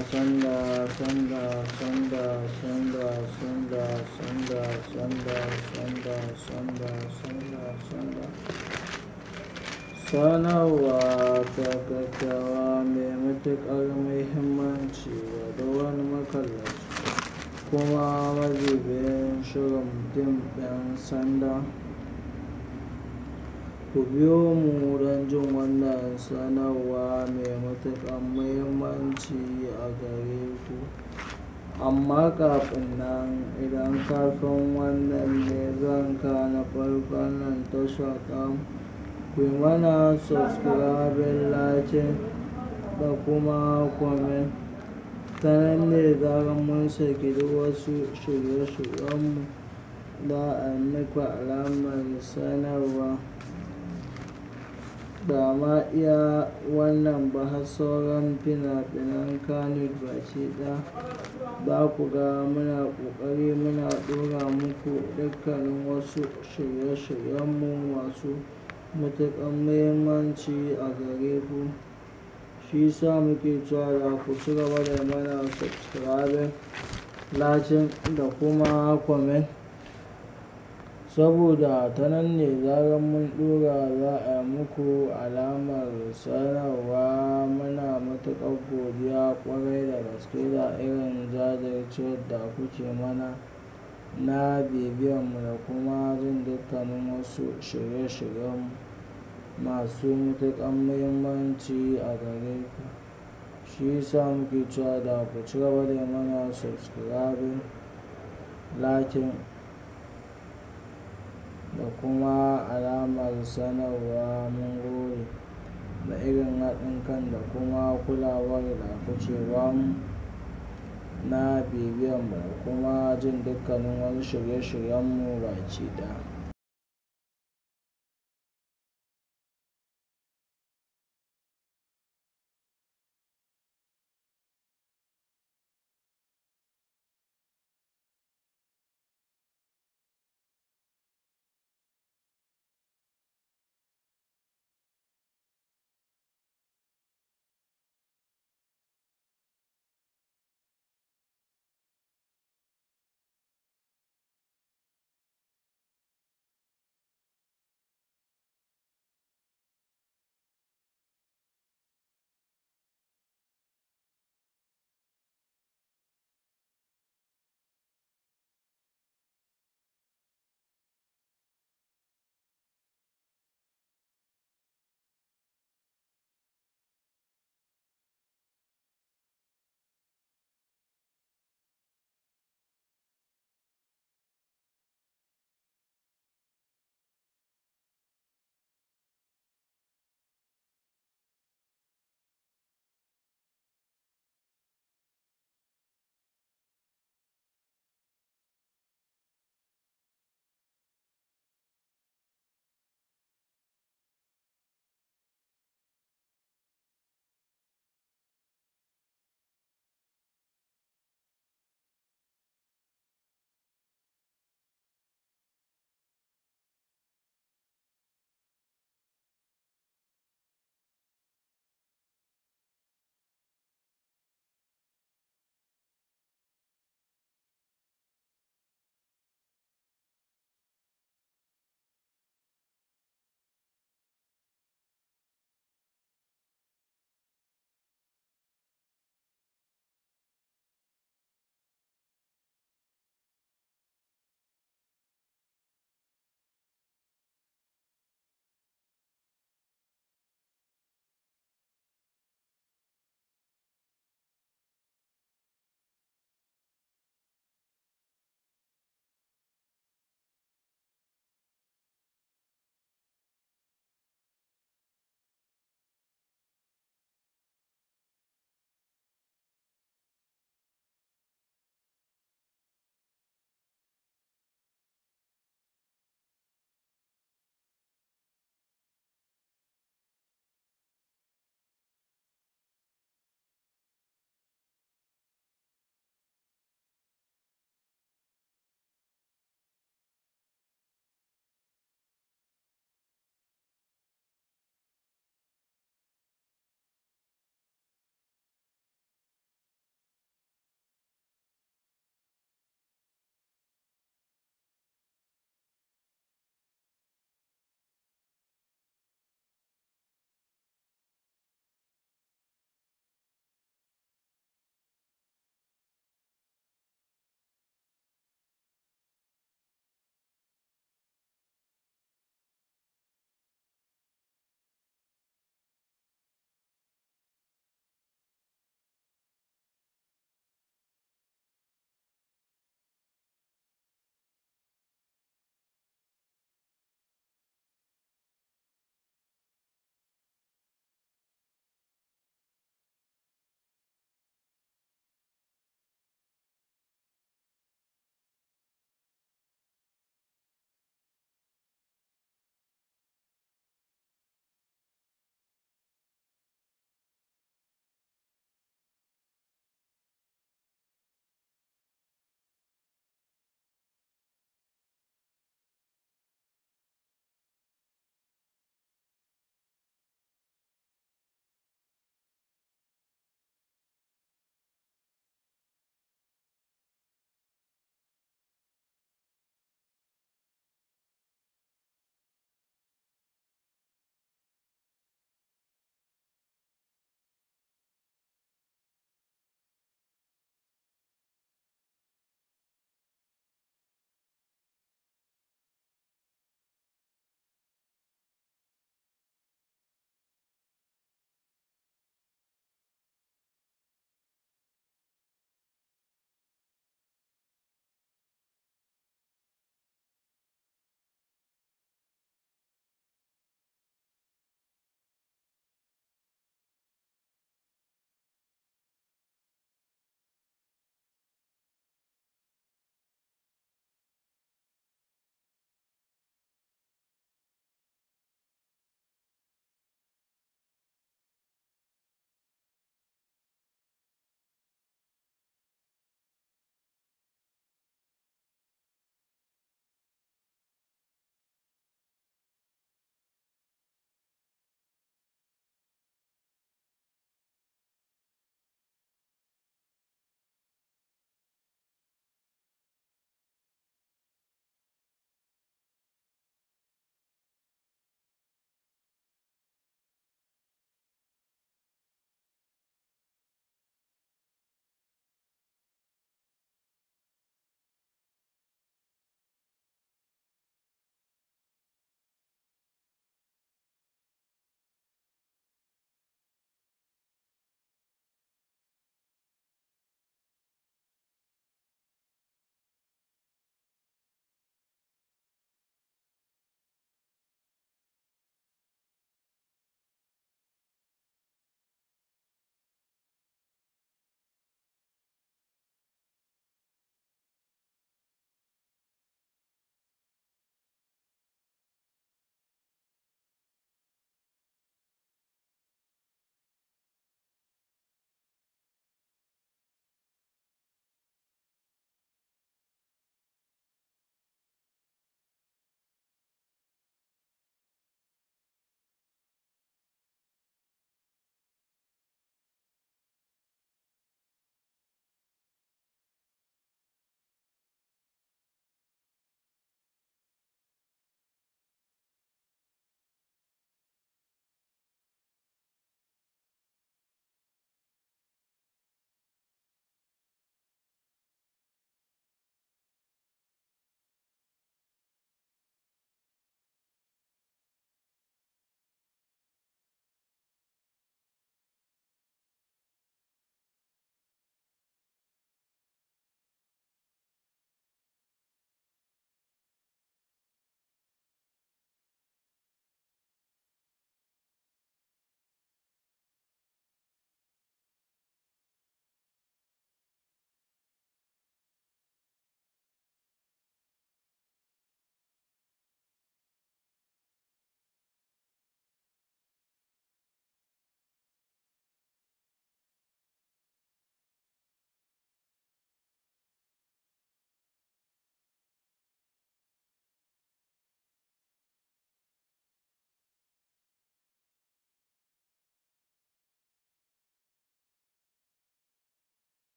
sanda sanda sanda sanda sanda sanda sanda sanda sanda sanda sanda sanarwa ta gaggawa mai matuƙar muhimmanci ga wani makallaci kuma madubiyin shirin fim ɗin sanda ku biyo mu don jin wannan sanarwa mai matuƙar muhimmanci a gare ku amma kafin nan idan kafin wannan ne zanka na farkon nan tasha tamu ku yi mana subscribing like da kuma comment ta nan ne zarar mun saki duk wasu shirye-shiryenmu da a muku alamar sanarwa ba ma iya wannan ba har sauran fina-finan kanut baki ɗaya za ku ga muna ƙoƙari muna ɗora muku dukkanin wasu shirye-shiryenmu masu matuƙar muhimmanci a gare ku shi sa muke cewa da ku ci gaba da mana subscribing lakin da kuma comment saboda ta nan ne zarar mun ɗora za a muku alamar sanarwa muna matuƙar godiya ƙwarai da gaske da irin jajircewar da kuke mana na bibiyanmu da kuma jin dukkanin wasu shirye-shiryen masu matuƙar muhimmanci a gare ku shi sa muke cewa da ku ci gaba da mana subscribing lakin da kuma alamar sanarwa mun gode da irin haɗin kan da kuma kulawar da kuke bamu na bibiyanmu da kuma jin dukkanin wani shirye-shiryenmu baki ɗaya